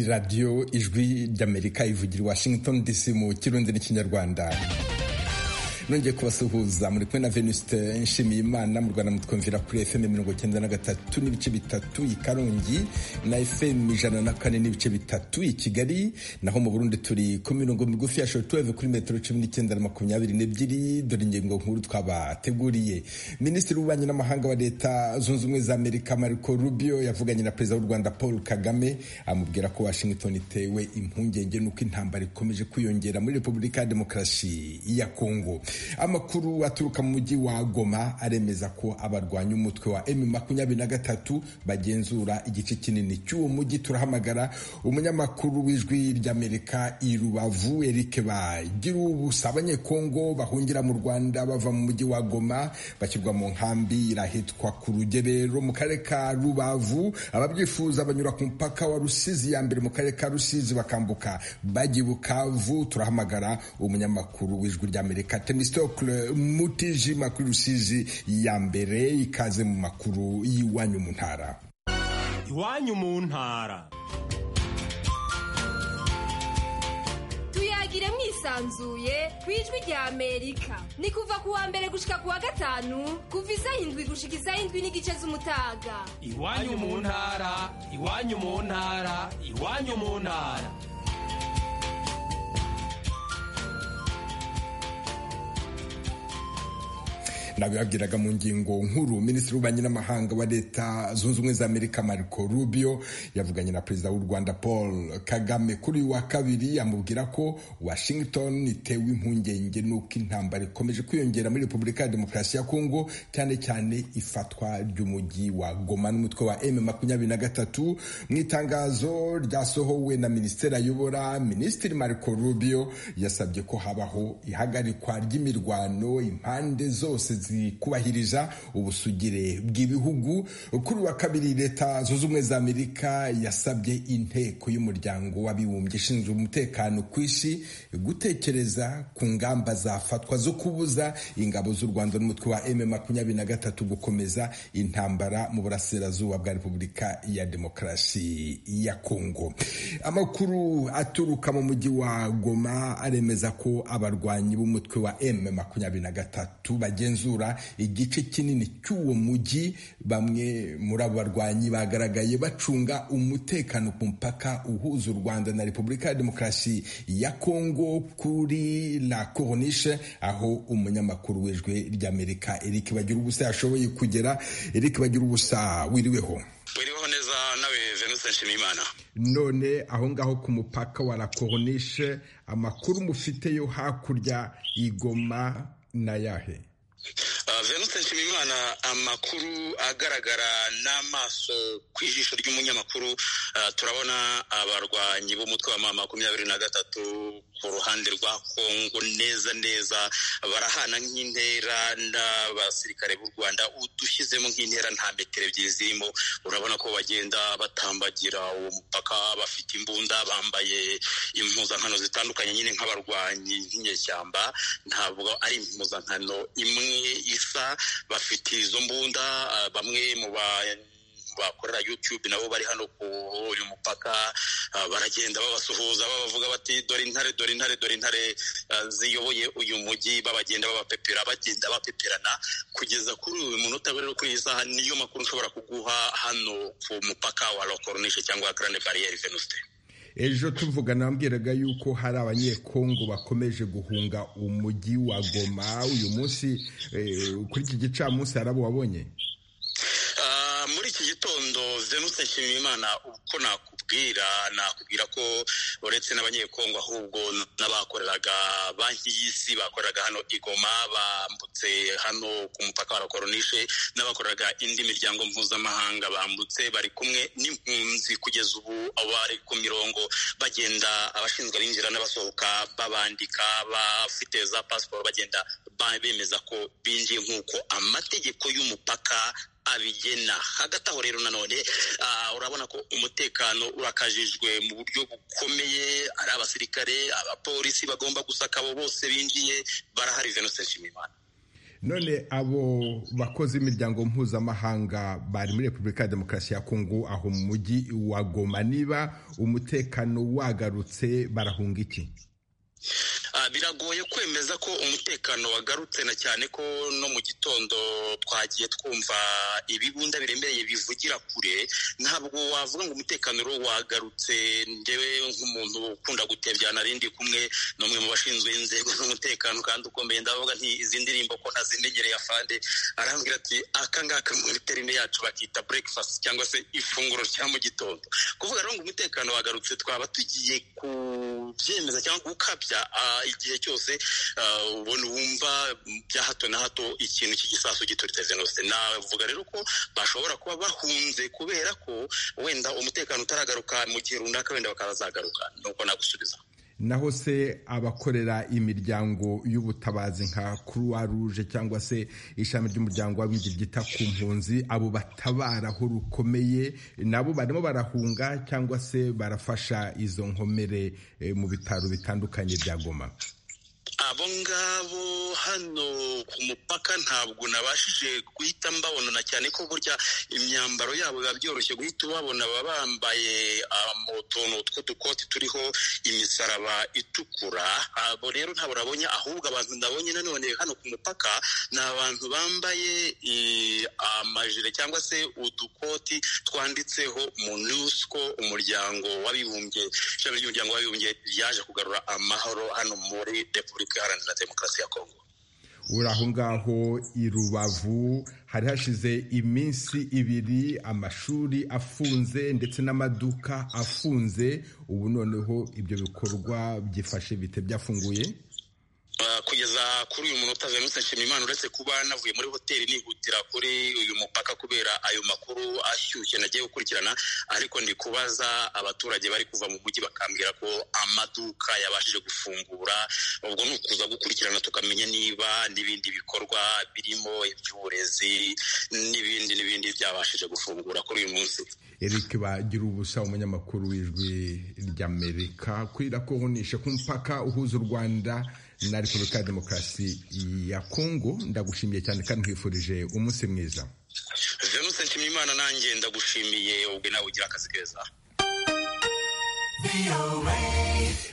radiyo ijwi ry'amerika ivugira i washington dc mu kirundi n'ikinyarwanda nongeye kubasuhuza muri kumwe na venuste nshimiye imana mu rwanda mutwumvira kuri fm mirongo icyenda na gatatu n'ibice bitatu i karongi na fm ijana na kane n'ibice bitatu i kigali naho mu burundi turi ku mirongo migufi ya shortwave kuri metero cumi n'icyenda na makumyabiri n'ebyiri dore ingingo nkuru twabateguriye minisitiri w'ububanyi n'amahanga wa leta zunze ubumwe za amerika marco rubio yavuganye na perezida w'u rwanda paul kagame amubwira ko washington itewe impungenge n'uko intambara ikomeje kwiyongera muri repubulika ya demokarasi ya kongo amakuru aturuka mu mujyi wa goma aremeza ko abarwanya umutwe wa emu makumyabiri na gatatu bagenzura igice kinini cy'uwo mujyi turahamagara umunyamakuru w'ijwi ry'amerika i rubavu erike bagira ubusa abanyekongo bahungira mu rwanda bava mu mujyi wa goma bashyirwa mu nkambi irahitwa ku rugerero mu karere ka rubavu ababyifuza banyura ku mupaka wa rusizi ya mbere mu karere ka rusizi bakambuka bajya i bukavu turahamagara umunyamakuru w'ijwi ry'amerika tenistokle mutijima kuri rusizi ya mbere ikaze mu makuru y'iwanyu mu ntara iwanyu mu ntara tuyagire mwisanzuye ku ijwi rya amerika ni kuva ku wa mbere gushika ku wa gatanu kuva isaha indwi gushika isaha indwi n'igice z'umutaga iwanyu mu ntara iwanyu mu ntara iwanyu mu ntara nabibabwiraga mu ngingo nkuru minisitiri w'ububanyi n'amahanga wa leta zunze ubumwe za amerika marco rubio yavuganye na perezida w'u rwanda paul kagame kuri uyu wa kabiri amubwira ko washington itewe impungenge n'uko intambara ikomeje kwiyongera muri repubulika ya demokarasi ya kongo cyane cyane ifatwa ry'umujyi wa goma n'umutwe wa m makumyabiri na gatatu mu itangazo ryasohowe na minisiteri ayobora minisitiri marco rubio yasabye ko habaho ihagarikwa ry'imirwano impande zose kubahiriza ubusugire bw'ibihugu kuri wa kabiri leta zunze ubumwe za amerika yasabye inteko y'umuryango w'abibumbye ishinzwe umutekano ku isi gutekereza ku ngamba zafatwa zo kubuza ingabo z'u rwanda n'umutwe wa m makumyabiri na gatatu gukomeza intambara mu burasirazuba bwa repubulika ya demokarasi ya kongo amakuru aturuka mu mujyi wa goma aremeza ko abarwanyi b'umutwe wa m makumyabiri na gatatu bagenzura igice kinini cy'uwo mujyi bamwe muri abo barwanyi bagaragaye bacunga umutekano ku mupaka uhuza u rwanda na repubulika ya demokarasi ya kongo kuri la coronishe aho umunyamakuru w'ijwi ry'amerika eric bagira ubusa yashoboye kugera eric bagira ubusa wiriweho wiriweho neza nawe venuse nshimiyimana none aho ngaho ku mupaka wa la coronishe amakuru mufite yo hakurya igoma n'ayahe venute nshimimana amakuru agaragara n'amaso ku ijisho ry'umunyamakuru turabona abarwanyi b'umutwe wa makumyabiri na gatatu ku ruhande rwa kongo neza neza barahana nk'intera n'abasirikare b'u rwanda udushyizemo nk'intera nta metero ebyiri zirimo urabona ko bagenda batambagira uwo mupaka bafite imbunda bambaye impuzankano zitandukanye nyine nk'abarwanyi nk'inyeshyamba ntabwo ari impuzankano imwe isa bafite izo mbunda bamwe mu ba bakorera youtube nabo bari hano ku uyu mupaka baragenda babasuhuza babavuga bati dore intare dore intare dore intare ziyoboye uyu mujyi babagenda babapepera bagenda bapeperana kugeza kuri uyu munota rero kuri iyi saha niyo makuru nshobora kuguha hano ku mupaka wa lokoronishe cyangwa grande bariyeri venuste ejo tuvugana wambwiraga yuko hari abanyekongo bakomeje guhunga umujyi wa goma uyu munsi kuri iki gicamunsi hari abo wabonye muri iki gitondo venuse nshimiyimana uko nakubwira nakubwira ko uretse n'abanyekongo ahubwo n'abakoreraga banki y'isi bakoreraga hano igoma bambutse hano ku mupaka wa rakoronishe n'abakoreraga indi miryango mpuzamahanga bambutse bari kumwe n'impunzi kugeza ubu bari ku mirongo bagenda abashinzwe abinjira n'abasohoka babandika bafite za pasiporo bagenda bemeza ko binjiye nk'uko amategeko y'umupaka abigena hagati aho rero nanone urabona ko umutekano urakajijwe mu buryo bukomeye ari abasirikare abapolisi bagomba gusaka abo bose binjiye barahari venose nshimimana none abo bakozi b'imiryango mpuzamahanga bari muri repubulika ya demokarasi ya kongo aho mu mujyi wa goma niba umutekano wagarutse barahunga iki biragoye kwemeza ko umutekano wagarutse na cyane ko no mu gitondo twagiye twumva ibibunda biremereye bivugira kure ntabwo wavuga ngo umutekano ro wagarutse ngewe nk'umuntu ukunda gutebya narindi kumwe ni umwe mu bashinzwe inzego z'umutekano kandi ukomeye ndavuga nti izi ndirimbo ko ntazimenyereye afande arambwira ati aka ngaka mu terine yacu bakita breakfast cyangwa se ifunguro rya mu gitondo kuvuga rero ngo umutekano wagarutse twaba tugiye kubyemeza cyangwa gukabya igihe cyose ubona wumva bya hato na hato ikintu cy'igisasu gituritse jenoside navuga rero ko bashobora kuba bahunze kubera ko wenda umutekano utaragaruka mu gihe runaka wenda bakazagaruka nuko nagusubiza naho se abakorera imiryango y'ubutabazi nka croix rouge cyangwa se ishami ry'umuryango w'abimbyi ryita ku mpunzi abo batabaraho rukomeye nabo barimo barahunga cyangwa se barafasha izo nkomere mu bitaro bitandukanye bya goma abo ngabo hano ku mupaka ntabwo nabashije guhita mbabona cyane ko burya imyambaro yabo biba byoroshye guhita ubabona baba bambaye utuntu tw'udukoti turiho imisaraba itukura abo rero ntabwo nabonye ahubwo abantu ndabonye nanone hano ku mupaka ni abantu bambaye amajire cyangwa se udukoti twanditseho munusco umuryango w'abibumbye ishami ry'umuryango w'abibumbye ryaje kugarura amahoro hano muri repubulika iharanira demokarasi ya kongo uri aho ngaho i rubavu hari hashize iminsi ibiri amashuri afunze ndetse n'amaduka afunze ubu noneho ibyo bikorwa byifashe bite byafunguye kugeza kuri uyu munota venutse nshimiyimana uretse kuba navuye muri hoteli nihutira kuri uyu mupaka kubera ayo makuru ashyushye nagiye gukurikirana ariko ndi kubaza abaturage bari kuva mu mujyi bakambwira ko amaduka yabashije gufungura ubwo ni ukuza gukurikirana tukamenya niba n'ibindi bikorwa birimo iby'uburezi n'ibindi n'ibindi byabashije gufungura kuri uyu munsi eric bagira ubusa umunyamakuru w'ijwi ry'amerika kwira ko uhunishe ku mupaka uhuza u rwanda na repubulika ya demokarasi ya kongo ndagushimiye cyane kandi nkwifurije umunsi mwiza venuse nshimiyimana nanjye ndagushimiye ubwe nawe ugira akazi keza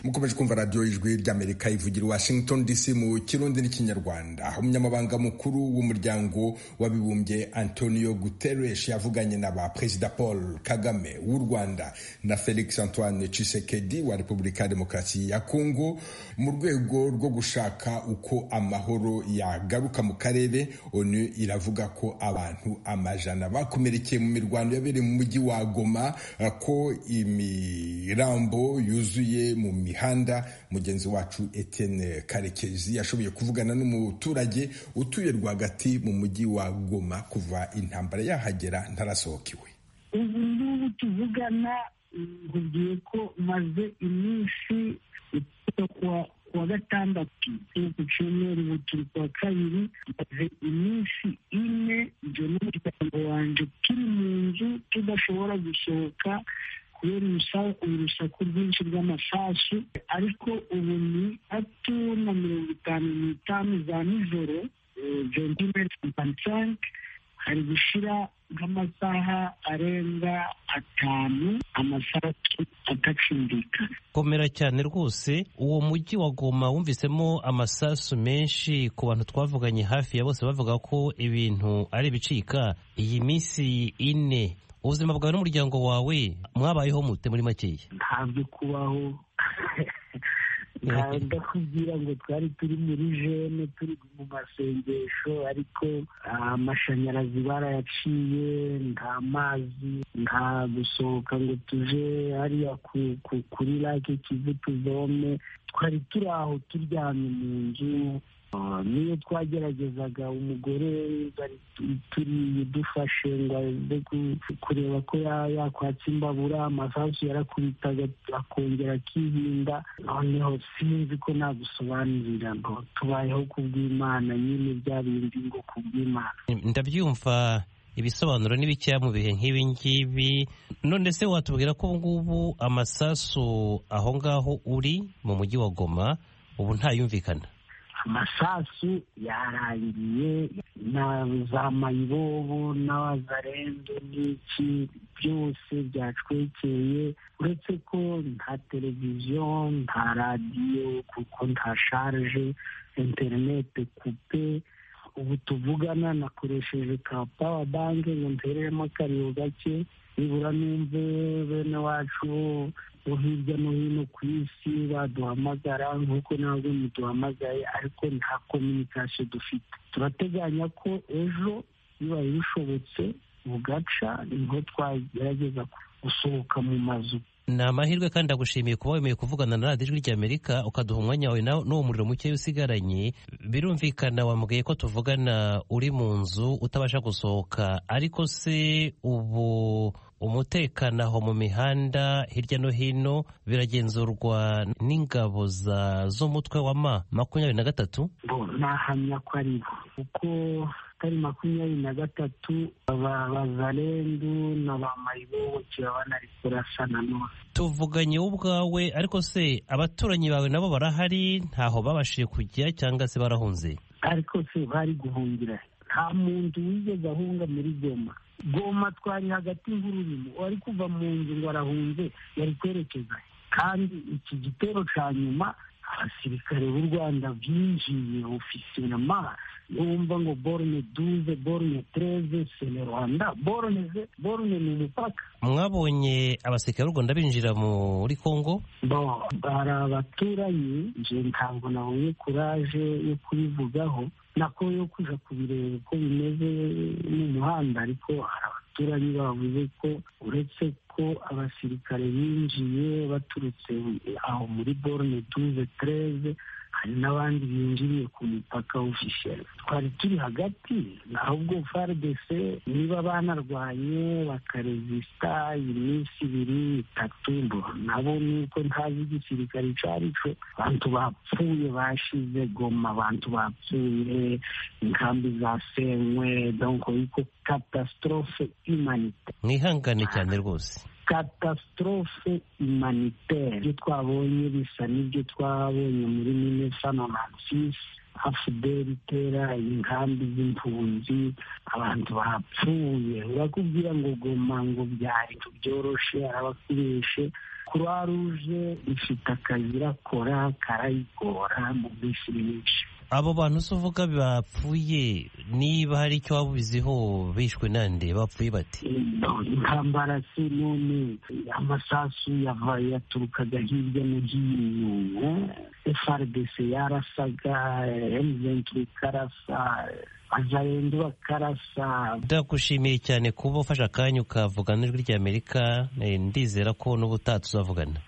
mukomeje kumva radiyo y'ijwi ry'amerika ivugira washington dc mu kirundi n'ikinyarwanda umunyamabanga mukuru w'umuryango w'abibumbye antonio guterres yavuganye na ba perezida paul kagame w'u rwanda na felix antoine cisekedi wa repubulika ya demokarasi ya kongo mu rwego rwo gushaka uko amahoro yagaruka mu karere onu iravuga ko abantu amajana bakomerekeye mu mirwano yabereye mu mujyi wa goma ko imirambo yuzuye mu mihanda mihanda mugenzi wacu Etienne karekezi yashoboye kuvugana n'umuturage utuye rwagati mu mujyi wa goma kuva intambara yahagera ntarasohokewe ubu n'ubu tuvugana nkubwiye ko maze iminsi kuwa kuwa gatandatu ku cyumweru ubu turi kuwa kabiri maze iminsi ine ibyo n'umuryango wanjye turi mu nzu tudashobora gusohoka kubera urusaku rwinshi rw'amasasu ariko ubu ni atu na mirongo itanu n'itanu za nijoro sanke hari gushyira nk'amasaha arenga atanu amasasu agacumbikana komera cyane rwose uwo mujyi wa goma wumvisemo amasasu menshi ku bantu twavuganye hafi ya bose bavuga ko ibintu ari ibicika iyi minsi ine ubuzima bwawe n'umuryango wawe mwabayeho mute muri makeya ntabwo kubaho ndakubwira ngo twari turi muri jene turi mu masengesho ariko amashanyarazi barayaciye nta mazi nta gusohoka ngo tuje hariya kuri lake kivu tuvome twari turi aho turyamye mu nzu niyo twageragezaga umugore turiye dufashe ngo aze kureba ko yakwatsa imbabura amasasu yarakubitaga akongera akihinda noneho sinzi ko nagusobanurira ngo tubayeho kubw'imana nyine bya bindi ngo kubw'imana ndabyumva ibisobanuro ni bikeya mu bihe nk'ibi ngibi none se watubwira ko ubu ngubu amasasu aho ngaho uri mu mujyi wa goma ubu ntayumvikana amasasu yarangiye na za mayibobo n'abazarendo n'iki byose byacwekeye uretse ko nta televiziyo nta radiyo kuko nta sharje interinete kupe ubu tuvugana nakoresheje ka pawa banki ngo ntereremo kariyo gake nibura numve bene wacu bo hirya no hino ku isi baduhamagara nk'uko ntabwo muduhamagaye ariko nta kominikasiyo dufite turateganya ko ejo bibaye bishobotse bugaca niho twagerageza gusohoka mu mazu ni amahirwe kandi agushimiye kuba wemeye kuvugana na radiyo ijwi ry'amerika ukaduha umwanya wawe n'uwo muriro muke usigaranye birumvikana wambwiye ko tuvugana uri mu nzu utabasha gusohoka ariko se ubu umutekano aho mu mihanda hirya no hino biragenzurwa n'ingabo z'umutwe wa ma makumyabiri na gatatu nahamya ko ari bo kuko atari makumyabiri na gatatu bazarendu na ba mayibobo kiba banarikurasa nanone tuvuganye wowe ubwawe ariko se abaturanyi bawe nabo barahari ntaho babashije kujya cyangwa se barahunze ariko se bari guhungira nta muntu wigeze ahunga muri goma goma twari hagati y'ururimi wari kuva mu nzu ngo arahunze yari kwerekeza kandi iki gitero cya nyuma abasirikare b'u rwanda binjiye ofisiyonama numva ngo borone duze borone tereze sene rwanda borone ze borone ni umupaka mwabonye abasirikare b'u rwanda binjira muri kongo bo hari abaturanyi nje ntabwo nabonye kuraje yo kubivugaho nako yo kuja kubireba uko bimeze n'umuhanda ariko hari abaturanyi bavuze ko uretse ko abasirikare binjiye baturutse aho muri borone duze tereze hari n'abandi binjiriye ku mupaka ofisheri twari turi hagati ahubwo frdc niba banarwanye bakarezisita iminsi ibiri itatu mbo nabo nuko ntazi igisirikare icyo ari cyo abantu bapfuye bashize goma abantu bapfuye inkambi zasenywe donko yuko katasitorofe imanite mwihangane cyane rwose katasitorofe imanitere ibyo twabonye bisa n'ibyo twabonye muri minesano na sisi afudeli itera inkambi z'impunzi abantu bapfuye urakubwira ngo goma ngo byari byoroshe arabakoreshe kuruwa ruje ifite akazi irakora karayigora mu minsi myinshi abo bantu se uvuga bapfuye niba hari icyo waba ubiziho bishwe nande bapfuye bati intambara se none amasasu yaturukaga hirya no hino frdc yarasaga emuventi ikarasa bazarenda bakarasa ndagushimiye cyane kuba ufashe akanya ukavugana n'ijwi ry'amerika ndizera ko n'ubutaha tuzavugana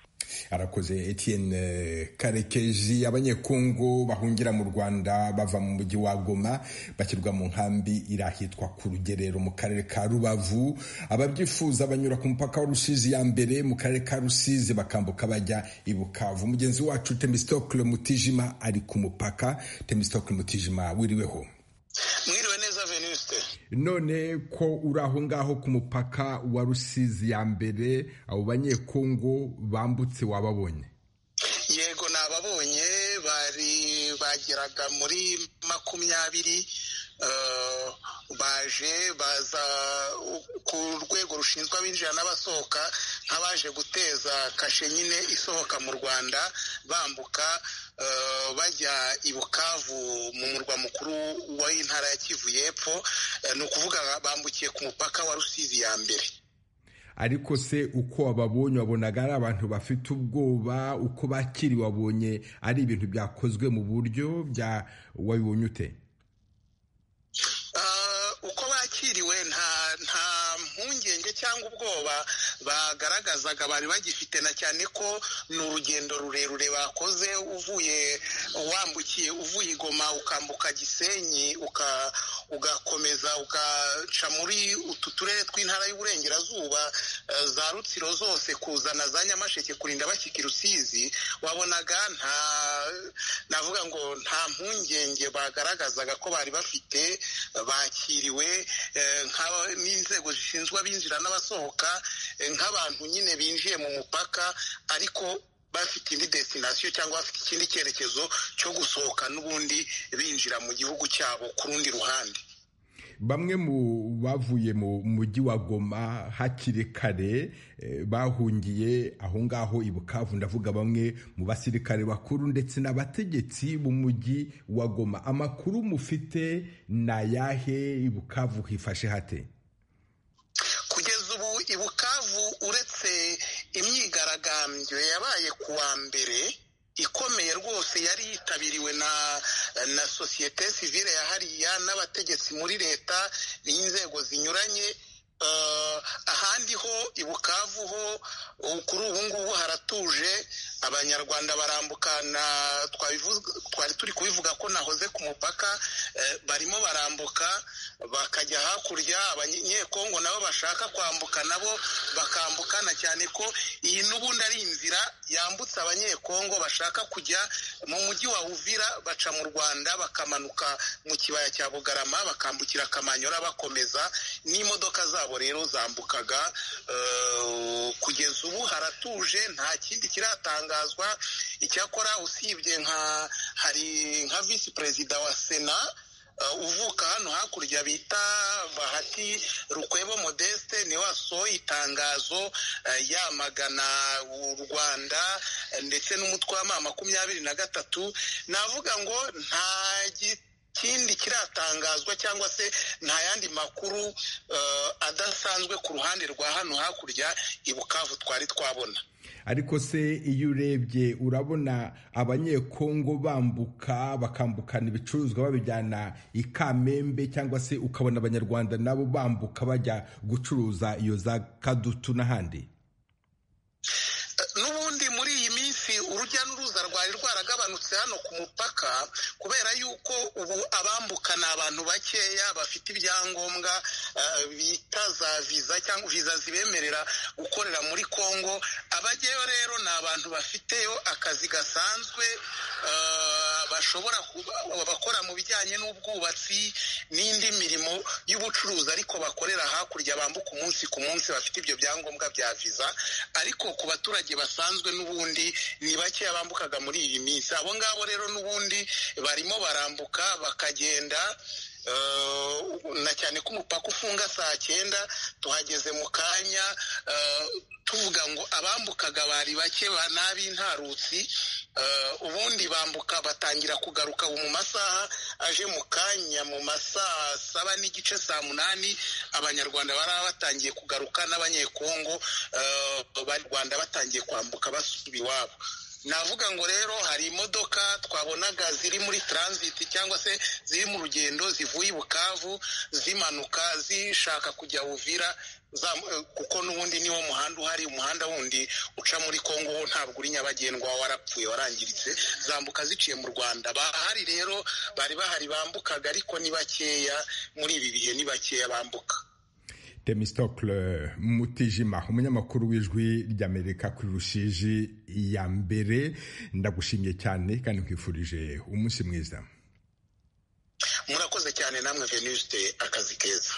arakoze Etienne karekeji abanyekongo bahungira mu rwanda bava mu mujyi wa goma bashyirwa mu nkambi irahitwa ku rugerero mu karere ka rubavu ababyifuza banyura ku mupaka wa rusizi ya mbere mu karere ka rusizi bakambuka bajya i bukavu mugenzi wacu temistokle mutijima ari ku mupaka temistokle mutijima wiriweho mwiriwe neza venuste none ko uri aho ngaho ku mupaka wa rusizi ya mbere abo banyekongo bambutse wababonye yego ni ababonye bari bageraga muri makumyabiri baje baza ku rwego rushinzwe abinjira n'abasohoka nk'abaje guteza kashe nyine isohoka mu rwanda bambuka bajya i bukavu mu murwa mukuru w'intara ya kivu y'epfo ni ukuvuga bambukiye ku mupaka wa rusizi ya mbere ariko se uko wababonye wabonaga ari abantu bafite ubwoba uko bakiri wabonye ari ibintu byakozwe mu buryo bya wabibonye ute uko bakiriwe nta nta mpungenge cyangwa ubwoba bagaragazaga bari bagifite na cyane ko ni urugendo rurerure bakoze uvuye wambukiye uvuye igoma ukambuka gisenyi ugakomeza ugaca muri utu turere tw'intara y'uburengerazuba za rutsiro zose kuzana za nyamasheke kurinda bashyika i rusizi wabonaga nta navuga ngo nta mpungenge bagaragazaga ko bari bafite bakiriwe n'inzego zishinzwe abinjira n'abasohoka nk'abantu nyine binjiye mu mupaka ariko bafite indi destination cyangwa bafite ikindi cyerekezo cyo gusohoka n'ubundi binjira mu gihugu cyabo ku rundi ruhande bamwe mu bavuye mu mujyi wa goma hakiri kare bahungiye aho ngaho i bukavu ndavuga bamwe mu basirikare bakuru ndetse n'abategetsi b'umujyi wa goma amakuru mufite ni ayahe i bukavu hifashe hate kugeza ubu i bukavu uretse imyigaragambyo yabaye ku wa mbere ikomeye rwose yari yitabiriwe na na sosiyete sivile ya hariya n'abategetsi muri leta n'inzego zinyuranye ahandi ho i bukavu ho kuri ubu ngubu haratuje abanyarwanda barambukana twari turi kubivuga ko nahoze ku mupaka barimo barambuka bakajya hakurya abanyekongo nabo bashaka kwambuka nabo bakambukana cyane ko iyi n'ubundi ari inzira yambutse abanyekongo bashaka kujya mu mujyi wa uvira baca mu rwanda bakamanuka mu kibaya cya bugarama bakambukira akamanyora bakomeza n'imodoka zabo rero zambukaga kugeza ubu haratuje nta kindi kiratangazwa icyakora usibye nka hari nka visi perezida wa sena uvuka hano hakurya bita bahati rukwebo modeste niwe wasohoye itangazo yamagana u rwanda ndetse n'umutwe wa makumyabiri na gatatu navuga ngo nta kindi kiratangazwa cyangwa se nta yandi makuru adasanzwe ku ruhande rwa hano hakurya i bukavu twari twabona ariko se iyo urebye urabona abanyekongo bambuka bakambukana ibicuruzwa babijyana i kamembe cyangwa se ukabona abanyarwanda nabo bambuka bajya gucuruza iyo za kadutu n'ahandi n'ubundi muri iyi minsi urujya n'uruza rwari rwaragabanutse hano ku mupaka kubera yuko ubu abambuka ni abantu bakeya bafite ibyangombwa bita za viza cyangwa viza zibemerera gukorera muri congo abajyayo rero ni abantu bafiteyo akazi gasanzwe bashobora bakora mu bijyanye n'ubwubatsi n'indi mirimo y'ubucuruzi ariko bakorera hakurya bambuka umunsi ku munsi bafite ibyo byangombwa bya viza ariko ku baturage basanzwe n'ubundi ni bakeya bambukaga muri iyi minsi abo ngabo rero n'ubundi barimo barambuka bakagenda na cyane ko umupaka ufunga saa cyenda tuhageze mu kanya tuvuga ngo abambukaga bari bake n'ab'intarutsi ubundi bambuka batangira kugaruka mu masaha aje mu kanya mu masaha saba n'igice saa munani abanyarwanda bari batangiye kugaruka n'abanyekongo bari rwanda batangiye kwambuka basubira iwabo navuga ngo rero hari imodoka twabonaga ziri muri taransiti cyangwa se ziri mu rugendo zivuye i bukavu zimanuka zishaka kujya uvira kuko n'ubundi niwo muhanda uhari umuhanda wundi uca muri congo wo ntabwo uri nyabagendwa warapfuye warangiritse zambuka ziciye mu rwanda bahari rero bari bahari bambukaga ariko ni bakeya muri ibi bihe ni bakeya bambuka temistokle mutijima umunyamakuru w'ijwi ry'amerika kuri rushiji ya mbere ndagushimye cyane kandi nkwifurije umunsi mwiza murakoze cyane namwe venuste akazi keza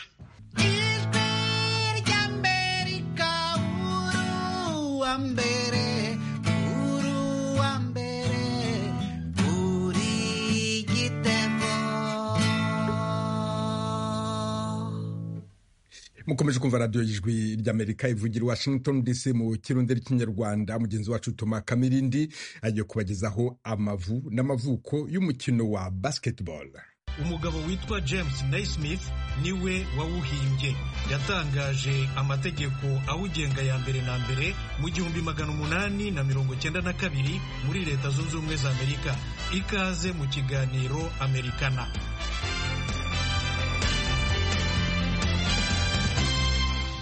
mukomeje kumva radiyo y'ijwi ry'amerika ivugira washington dc mu kirundi cy'inyarwanda mugenzi wacu toma kamirindi agiye kubagezaho amavu n'amavuko y'umukino wa basketball umugabo witwa james naismith niwe wawuhimbye yatangaje amategeko awugenga ya mbere na mbere mu gihumbi magana umunani na mirongo cyenda na kabiri muri leta zunze ubumwe za amerika ikaze mu kiganiro amerikana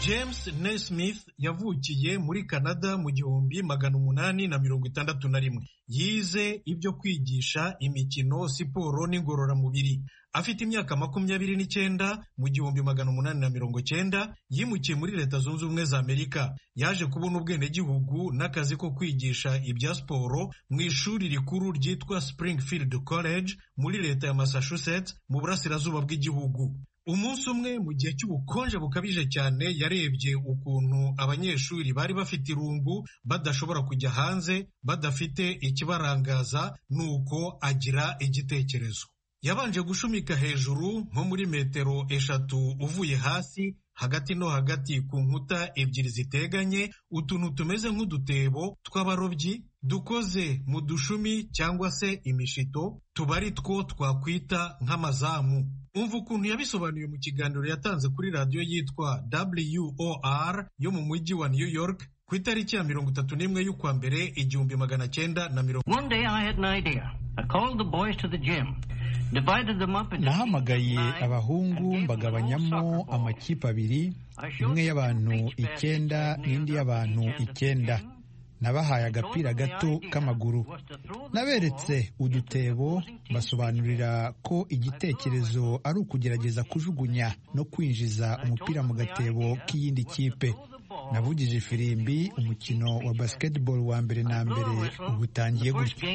james naismith yavukiye muri canada mu gihumbi magana umunani na mirongo itandatu na rimwe yize ibyo kwigisha imikino siporo n'ingororamubiri afite imyaka makumyabiri n'icyenda mu gihumbi magana umunani na mirongo cyenda yimukiye muri leta zunze ubumwe za amerika yaje kubona ubwenegihugu n'akazi ko kwigisha ibya siporo mu ishuri rikuru ryitwa springfield college muri leta ya massachusetts mu burasirazuba bw'igihugu umunsi umwe mu gihe cy'ubukonje bukabije cyane yarebye ukuntu abanyeshuri bari bafite irungu badashobora kujya hanze badafite ikibarangaza nuko agira igitekerezo yabanje gushumika hejuru nko muri metero eshatu uvuye hasi hagati no hagati ku nkuta ebyiri ziteganye utuntu tumeze nk'udutebo tw'abarobyi dukoze mu dushumi cyangwa se imishito tuba ari two twakwita nk'amazamu umva ukuntu yabisobanuye mu kiganiro yatanze kuri radiyo yitwa WOR yo mu mujyi wa New York ku itariki ya mirongo itatu n'imwe y'ukwa mbere igihumbi magana cyenda na mirongo One day I had an idea. I called the boys to the gym, divided them up into nahamagaye abahungu mbagabanyamo amakipe abiri imwe y'abantu icyenda n'indi y'abantu icyenda nabahaye agapira gato k'amaguru naberetse udutebo basobanurira ko igitekerezo ari ukugerageza kujugunya no kwinjiza umupira mu gatebo k'iyindi kipe navugije ifirimbi umukino wa basketball wa mbere na mbere uba utangiye gutya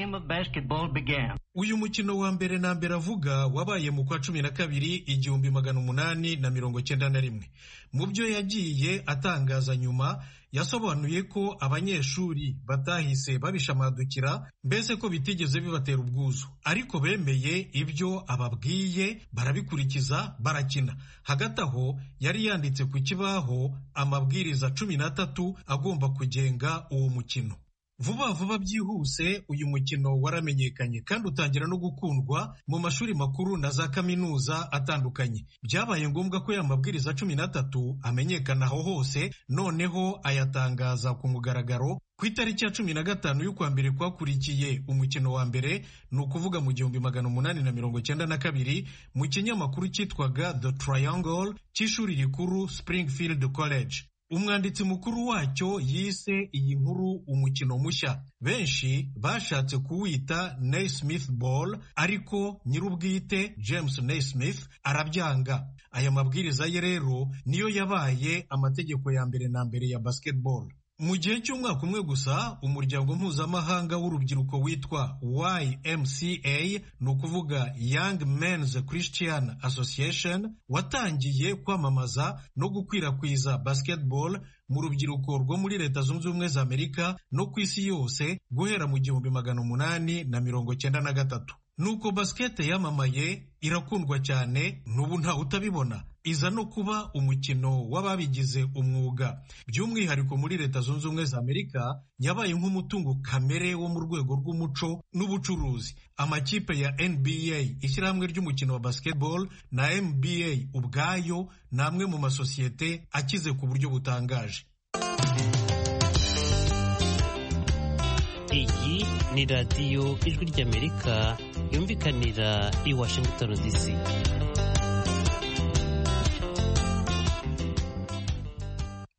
uyu mukino wa mbere na mbere avuga wabaye mu kwa cumi na kabiri igihumbi magana umunani na mirongo cyenda na rimwe mu byo yagiye atangaza nyuma yasobanuye ko abanyeshuri batahise babishamadukira mbese ko bitigeze bibatera ubwuzu ariko bemeye ibyo ababwiye barabikurikiza barakina hagati aho yari yanditse ku kibaho amabwiriza cumi n'atatu agomba kugenga uwo mukino vuba vuba byihuse uyu mukino waramenyekanye kandi utangira no gukundwa mu mashuri makuru na za kaminuza atandukanye byabaye ngombwa ko ya mabwiriza cumi n'atatu amenyekana aho hose noneho ayatangaza ku mugaragaro ku itariki ya cumi na gatanu y'ukwa mbere kwakurikiye umukino wa mbere ni ukuvuga mu gihumbi magana umunani na mirongo cyenda na kabiri mu kinyamakuru cyitwaga the triangle cy'ishuri rikuru springfield college umwanditsi mukuru wacyo yise iyi nkuru umukino mushya benshi bashatse kuwita Naismith Ball ariko nyir'ubwite James Naismith arabyanga aya mabwiriza ye rero niyo yabaye amategeko ya mbere na mbere ya basketball mu gihe cy'umwaka umwe gusa umuryango mpuzamahanga w'urubyiruko witwa YMCA ni ukuvuga Young Men's Christian Association watangiye kwamamaza no gukwirakwiza basketball mu rubyiruko rwo muri leta zunze ubumwe za amerika no ku isi yose guhera mu gihumbi magana umunani na mirongo cyenda na gatatu nuko basikete yamamaye irakundwa cyane n'ubu ntawe utabibona iza no kuba umukino w'ababigize umwuga by'umwihariko muri leta zunze ubumwe za amerika yabaye nk'umutungo kamere wo mu rwego rw'umuco n'ubucuruzi amakipe ya nba ishyirahamwe ry'umukino wa basketball na nba ubwayo ni amwe mu masosiyete akize ku buryo butangaje iyi ni radiyo ijwi ry'amerika yumvikanira i washington dc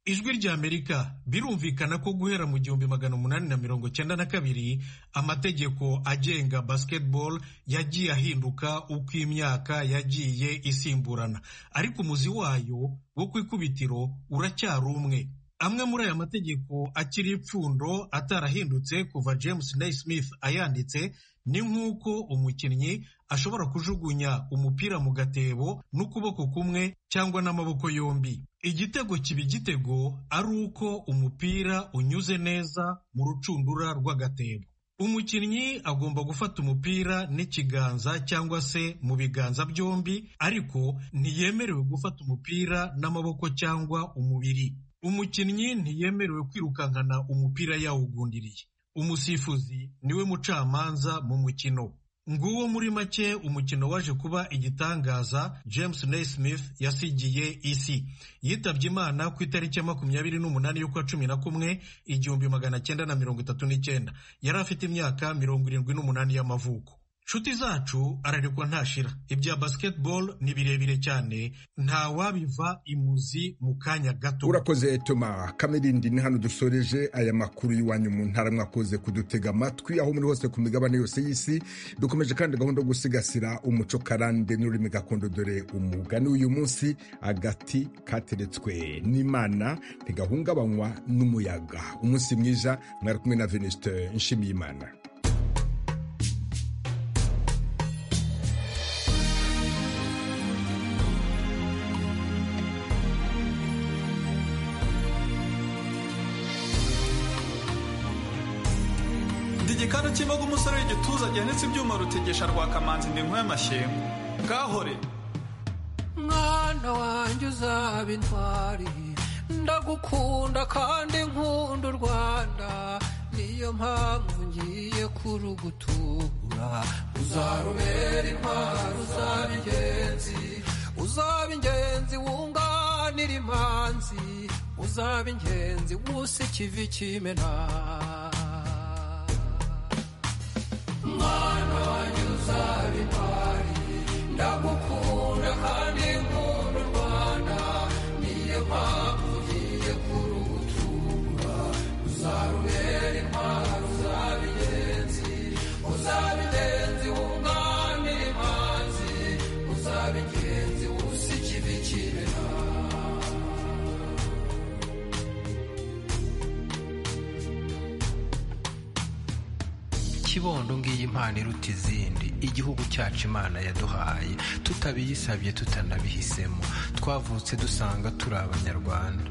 ijwi ry'amerika birumvikana ko guhera mu gihumbi magana umunani na mirongo cyenda na kabiri amategeko agenga basketball yagiye ahinduka uko imyaka yagiye isimburana ariko umuzi wayo wo ku ikubitiro uracyari umwe amwe muri aya mategeko akiri ipfundo atarahindutse kuva james naismith ayanditse ni nk'uko umukinnyi ashobora kujugunya umupira mu gatebo n'ukuboko kumwe cyangwa n'amaboko yombi igitego kiba igitego ari uko umupira unyuze neza mu rucundura rw'agatebo umukinnyi agomba gufata umupira n'ikiganza cyangwa se mu biganza byombi ariko ntiyemerewe gufata umupira n'amaboko cyangwa umubiri umukinnyi ntiyemerewe kwirukankana umupira yawugundiriye umusifuzi niwe mucamanza mu mukino nguwo muri make umukino waje kuba igitangaza james naismith yasigiye isi yitabye imana ku itariki ya makumyabiri n'umunani y'ukwa cumi na kumwe igihumbi magana cyenda na mirongo itatu n'icyenda yari afite imyaka mirongo irindwi n'umunani y'amavuko nshuti zacu ararekwa ntashira ibya basketball ni birebire cyane nta wabiva imuzi mu kanya gato urakoze toma kamerindi ni hano dusoreje aya makuru y'iwanyu mu ntara mwakoze kudutega amatwi aho muri hose ku migabane yose y'isi dukomeje kandi gahunda yo gusigasira umuco karande n'ururimi gakondo dore umugani w'uyu munsi agati kateretswe n'imana ntigahungabanywa n'umuyaga umunsi mwiza mwari kumwe na venisite nshimiyimana kandi ukimbaga umusore w'igituza gihanitse ibyuma rutegesha rwakamanzi ndi nk'uy'amashyengo gahore mwana wanjye uzaba intwari ndagukunda kandi nkunda u rwanda niyo mpamvu ngiye kurugutura uzarubera intwari uzaba ingenzi uzaba ingenzi wunganira imanzi uzaba ingenzi wusa ikivi kimena mwana wanjye uzaba intwari ndagukunda kandi nkunda u rwanda niyo mpamvu ugiye kurugutura uzarubera intwaro uzaba ingenzi uzaba ingenzi wunganira imanzi uzaba ingenzi wusa ikibi kibera kibondo ngiyi impano iruta izindi igihugu cyacu imana yaduhaye tutabiyisabye tutanabihisemo twavutse dusanga turi abanyarwanda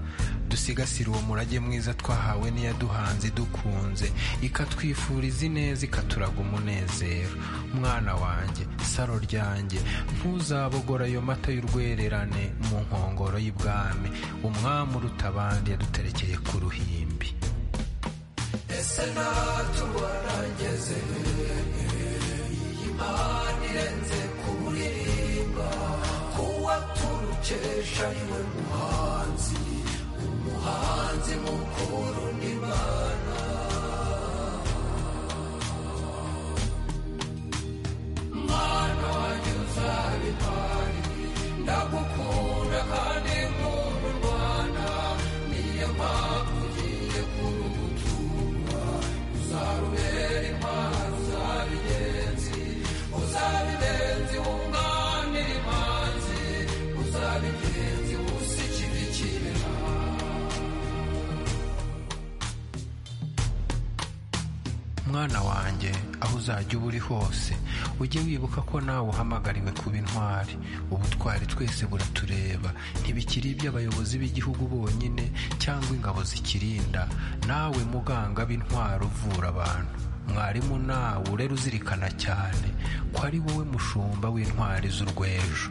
dusigasire uwo murage mwiza twahawe n'iyaduhanze idukunze ikatwifuriza ineza ikaturaga umunezero mwana wanjye saro ryanjye ntuzabogora ayo mata y'urwererane mu nkongoro y'ibwami umwami uruta abandi yaduterekeye ku ruhimbi ese natwe warangeze iyi mpano irenze kuririmba kuwa turukesha niwe muhanzi umuhanzi mukuru n'imana mwana wanjye uzaba impari ndagukunda kandi nkunda u rwanda niyo mpamvu ugiye kurugutura uzarubera impano uzaba ingenzi uzaba ingenzi wunganira imanzi uzaba ingenzi wusa ikibi kibera mwana wanjye aho uzajya uba uri hose ujye wibuka ko nawe uhamagariwe kuba intwari ubutwari twese buratureba ntibikiri iby'abayobozi b'igihugu bonyine cyangwa ingabo zikirinda nawe muganga b'intwari uvura abantu mwarimu nawe urera uzirikana cyane ko ari wowe mushumba w'intwari z'urwejo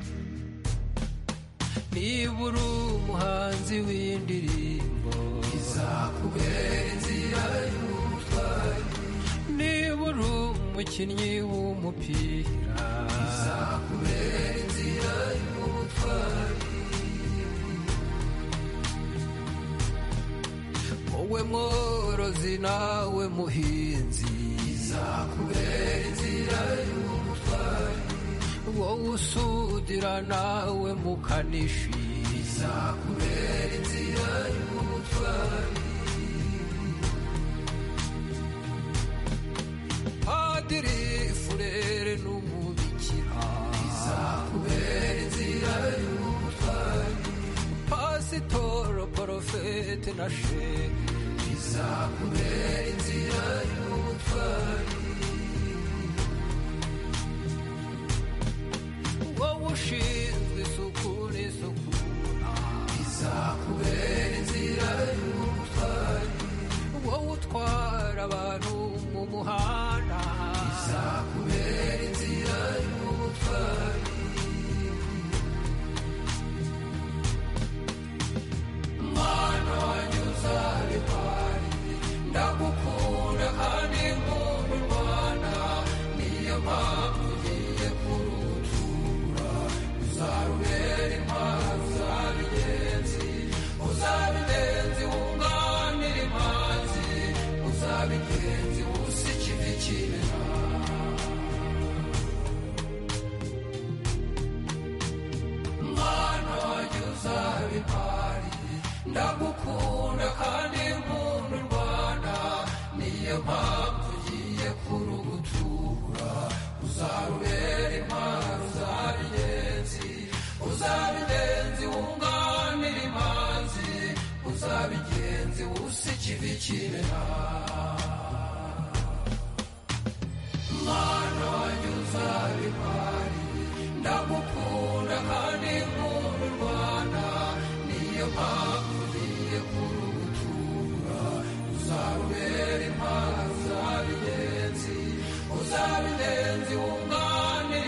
niba uri umuhanzi w'indirimbo izakubera inzira y'ubutwari niba uri umukinnyi w'umupira izakubera inzira y'ubutwari wowe mworozi nawe muhinzi izakubera inzira y'ubutwari wowe usudira nawe mukanishi izakubera inzira y'ubutwari padiri furere n'umubikira izakubera inzira y'ubutwari pasitoro porofete na shehe izakubera inzira y'ubutwari wowe ushinzwe isuku n'isukura izakubera inzira y'ubutwari wowe utwara abantu mu muhanda izakubera inzira y'ubutwari mwana wanjye uzaba impari ndagukunda kandi nkunda u rwanda niyo mpamvu ugiye kurutura uzarubera impano uzaba ingenzi uzaba ingenzi wunganira imanzi uzaba ingenzi wusa ikivi kibera mwana wanjye uzaba impari ndagukunda kandi nkunda u rwanda niyo mpamvu ugiye kurugutura uzarubera impano uzaba ingenzi uzaba ingenzi wunganira imanzi uzaba ingenzi wusa ikivi kibera